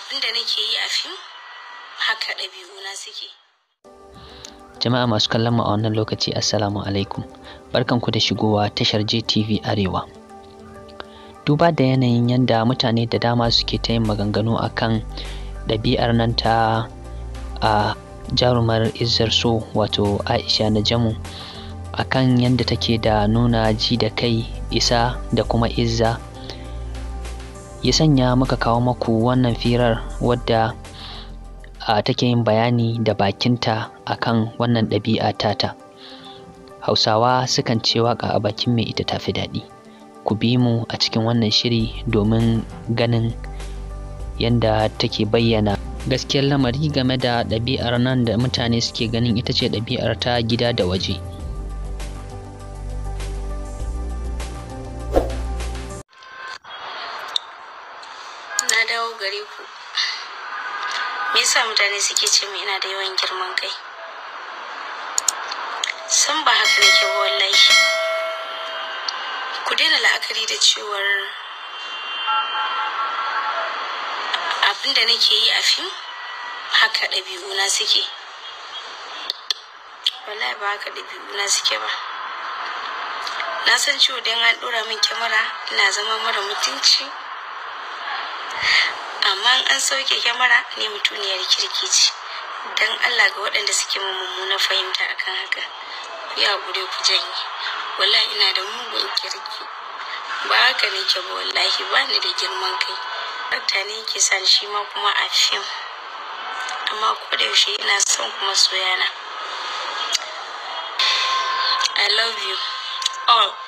abinda nake yi a fim haka ɗabi'una suke Jama'a masu kallon mu a wannan lokaci Assalamu alaikum. Barkanku da shigowa tashar JTV Arewa. Duba da yanayin yadda mutane da dama suke ta yin maganganu akan ɗabi'ar nan ta a jarumar Izzar So wato Aisha Najamu akan yadda take da nuna ji da kai isa da kuma izza ya sanya muka kawo maku wannan firar wadda a take yin bayani da bakinta akan wannan ɗabi'a tata hausawa sukan ce waƙa a bakin mai ita tafi daɗi ku bi mu a cikin wannan shiri domin ganin yadda take bayyana gaskiyar lamari game da ɗabi'ar nan da mutane suke ganin ita ce ɗabi'ar ta gida da waje na dawo gare ku me yasa mutane suke ce min ina da yawan girman kai san ba haka nake ba wallahi ku daina la'akari da cewar abin da nake yi a fim haka ɗabi'una suke wallahi ba haka ɗabi'una suke ba na san cewa don an ɗora min kyamara ina zama mara mutunci amma in an sauke kyamara ne mutuniyar kirki ce don allah ga waɗanda suke mun mummunar fahimta akan haka ku yi haƙuri ku janye wallahi ina da mugun kirki ba haka nake ba wallahi ba ni da girman kai Rakta ne yake sa shi ma kuma a fim amma ko da yaushe ina son kuma soyana I love you all